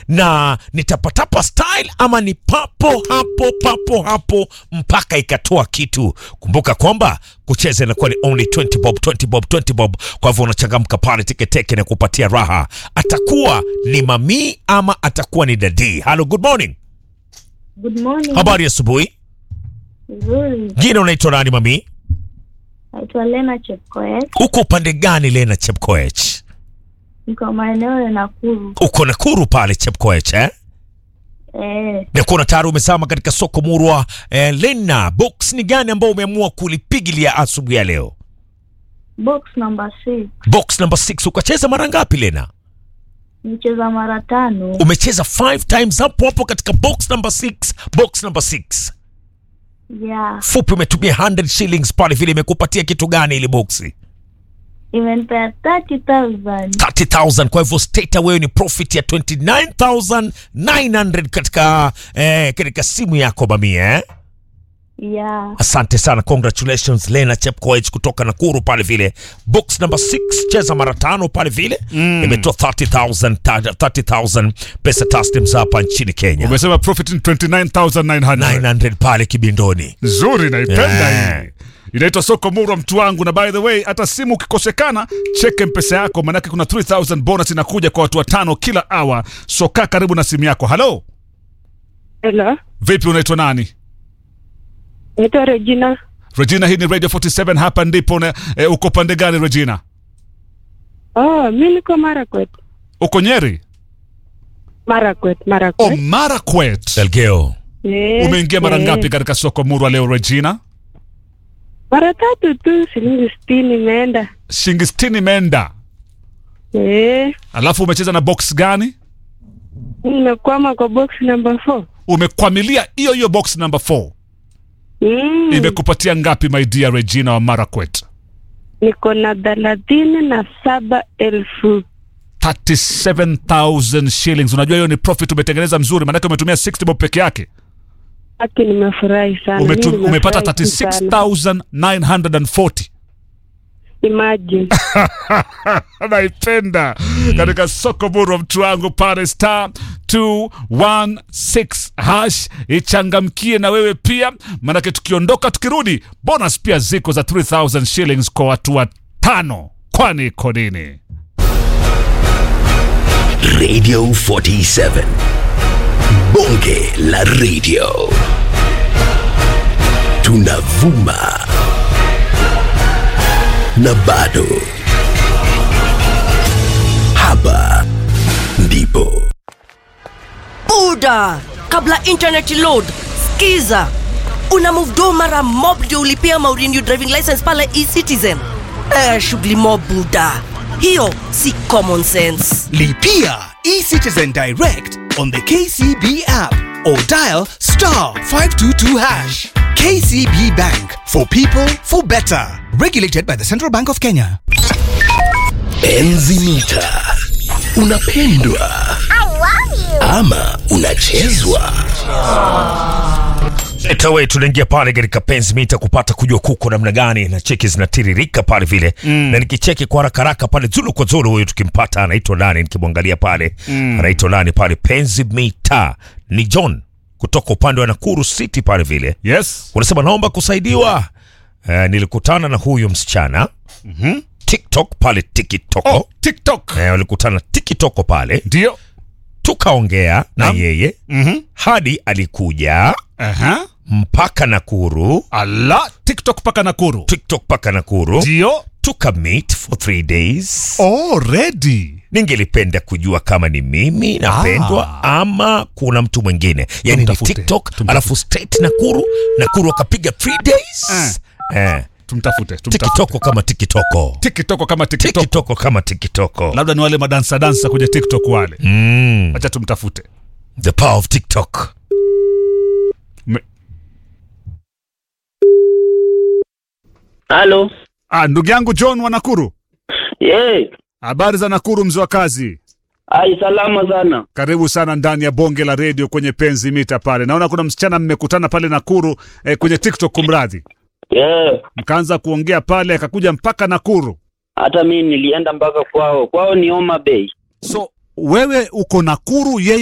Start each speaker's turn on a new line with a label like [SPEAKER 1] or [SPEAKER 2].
[SPEAKER 1] na nitapatapa style ama ni papo hapo papo hapo mpaka ikatoa kitu. Kumbuka kwamba kucheza inakuwa ni only 20 bob 20 bob 20 bob, kwa hivyo unachangamka pale teketeke na kupatia raha. Atakuwa ni mami ama atakuwa ni dadi? Hello, good morning.
[SPEAKER 2] Good morning.
[SPEAKER 1] Habari ya asubuhi.
[SPEAKER 2] Nzuri.
[SPEAKER 1] Jina unaitwa nani mami?
[SPEAKER 2] Naitwa Lena Chepkoech.
[SPEAKER 1] Uko upande gani Lena Chepkoech?
[SPEAKER 2] Niko maeneo ya Nakuru.
[SPEAKER 1] Uko Nakuru pale Chepkoech eh?
[SPEAKER 2] Eh,
[SPEAKER 1] na kuna tayari umesama katika soko murwa eh, Lena, box ni gani ambao umeamua kulipigilia asubuhi ya leo?
[SPEAKER 2] box number 6.
[SPEAKER 1] Box number 6. Ukacheza mara ngapi Lena?
[SPEAKER 2] Nicheza mara tano.
[SPEAKER 1] Umecheza 5 times hapo hapo katika box number 6. Box number 6.
[SPEAKER 2] Yeah.
[SPEAKER 1] Fupi, umetumia 100 shillings pale, vile imekupatia kitu gani ile boxi?
[SPEAKER 2] Imenipea 30,000.
[SPEAKER 1] 30,000. Kwa hivyo state wewe ni profit ya 29,900 katika eh, katika simu yako mamia eh?
[SPEAKER 2] Yeah.
[SPEAKER 1] Asante sana, congratulations Lena Chepkoech kutoka Nakuru pale vile. Box number 6 cheza mara tano pale vile mm. imetoa 30,000 ta- 30,000 pesa taslim za hapa nchini Kenya,
[SPEAKER 3] Umesema profit ni 29900
[SPEAKER 1] 900 pale kibindoni.
[SPEAKER 3] nzuri, naipenda
[SPEAKER 1] Yeah.
[SPEAKER 3] hii. Inaitwa soko murwa mtu wangu, na by the way, hata simu ukikosekana, cheke mpesa yako, manake kuna 3000 bonus inakuja kwa watu watano kila hour. So kaa karibu na simu yako. Halo,
[SPEAKER 4] Hello,
[SPEAKER 3] vipi, unaitwa nani?
[SPEAKER 4] naitwa Regina.
[SPEAKER 3] Regina, hii ni Radio 47 hapa ndipo. na- Eh, uko pande gani Regina?
[SPEAKER 4] Oh, mi niko Marakwet.
[SPEAKER 3] Uko Nyeri?
[SPEAKER 4] Marakwet,
[SPEAKER 3] Oh,
[SPEAKER 4] Marakwet.
[SPEAKER 3] Marakwet.
[SPEAKER 1] Elgeo,
[SPEAKER 4] Eh,
[SPEAKER 3] Umeingia mara
[SPEAKER 4] eh,
[SPEAKER 3] ngapi katika soko murwa leo Regina?
[SPEAKER 4] Mara tatu tu, shilingi sitini imeenda.
[SPEAKER 3] Shilingi 60 imeenda.
[SPEAKER 4] Eh,
[SPEAKER 3] Alafu umecheza na box gani?
[SPEAKER 4] nimekwama kwa box number 4.
[SPEAKER 3] Umekwamilia hiyo hiyo box number 4.
[SPEAKER 4] Mm,
[SPEAKER 3] Imekupatia ngapi my dear Regina wa Marakwet?
[SPEAKER 4] niko na thelathini na saba elfu.
[SPEAKER 3] 37000 shillings. Unajua hiyo ni profit umetengeneza mzuri, maanake umetumia 60 bob peke yake.
[SPEAKER 4] Haki, nimefurahi sana.
[SPEAKER 3] Umetu,
[SPEAKER 4] Mi
[SPEAKER 3] umepata
[SPEAKER 4] nimefurahi sana.
[SPEAKER 3] 36940.
[SPEAKER 4] Imagine.
[SPEAKER 3] Naipenda katika soko buru mtu wangu pale star 216 hash ichangamkie na wewe pia, maanake tukiondoka tukirudi, bonus pia ziko za 3000 shillings kwa watu watano. Kwani iko nini?
[SPEAKER 5] Radio 47. Bonge la radio. Tunavuma. Na bado. Hapa ndipo.
[SPEAKER 6] Buda, kabla internet load, skiza. Una move do mara mob ndio ulipia maurenew driving license pale eCitizen. Eh, shughuli mob buda. Hiyo si common sense.
[SPEAKER 7] Lipia eCitizen Direct on the KCB app or dial star 522 hash. KCB Bank for people for better. Regulated by the Central Bank of Kenya.
[SPEAKER 5] Enzi mita. Unapendwa. Ama unachezwa.
[SPEAKER 1] Etawe, tunaingia pale katika penzi mita kupata kujua kuko namna gani na cheki zinatiririka pale vile mm. na nikicheki kwa haraka haraka pale zulu kwa zulu, huyu tukimpata anaitwa nani? Nikimwangalia pale mm. anaitwa nani pale penzi mita ni John kutoka upande wa Nakuru City pale vile
[SPEAKER 3] Yes.
[SPEAKER 1] unasema naomba kusaidiwa. Uh, nilikutana na huyu msichana mm-hmm. TikTok pale tikitoko
[SPEAKER 3] Oh, TikTok.
[SPEAKER 1] Eh, walikutana tikitoko pale
[SPEAKER 3] Ndio.
[SPEAKER 1] tukaongea na
[SPEAKER 3] Naam.
[SPEAKER 1] yeye
[SPEAKER 3] Mhm.
[SPEAKER 1] hadi alikuja
[SPEAKER 3] Aha.
[SPEAKER 1] mpaka Nakuru
[SPEAKER 3] Ala, TikTok paka Nakuru.
[SPEAKER 1] TikTok mpaka Nakuru
[SPEAKER 3] Ndio.
[SPEAKER 1] tuka meet for three days.
[SPEAKER 3] Already.
[SPEAKER 1] Ningelipenda kujua kama ni mimi napendwa ama kuna mtu mwingine, yani ni
[SPEAKER 3] Tumtafute,
[SPEAKER 1] TikTok
[SPEAKER 3] tumtafute.
[SPEAKER 1] alafu straight Nakuru, Nakuru akapiga three days eh.
[SPEAKER 3] Tumtafute, tumtafute.
[SPEAKER 1] tikitoko kama tikitoko
[SPEAKER 3] TikTok kama TikTok.
[SPEAKER 1] tikitoko kama tikitoko
[SPEAKER 3] Labda ni wale madansa dansa kwenye TikTok wale.
[SPEAKER 1] mm.
[SPEAKER 3] Acha tumtafute.
[SPEAKER 1] the power of tiktok
[SPEAKER 3] Me-
[SPEAKER 8] Halo.
[SPEAKER 3] Ah, ndugu yangu John wa Nakuru.
[SPEAKER 8] Ye.
[SPEAKER 3] Habari za Nakuru mzee wa kazi.
[SPEAKER 8] Ai salama sana.
[SPEAKER 3] Karibu sana ndani ya bonge la redio kwenye penzi mita pale. Naona kuna msichana mmekutana pale Nakuru eh, kwenye TikTok kumradhi.
[SPEAKER 8] Ye.
[SPEAKER 3] Mkaanza kuongea pale akakuja mpaka Nakuru.
[SPEAKER 8] Hata mimi nilienda mpaka kwao. Kwao ni Homa Bay.
[SPEAKER 3] So wewe uko Nakuru, yeye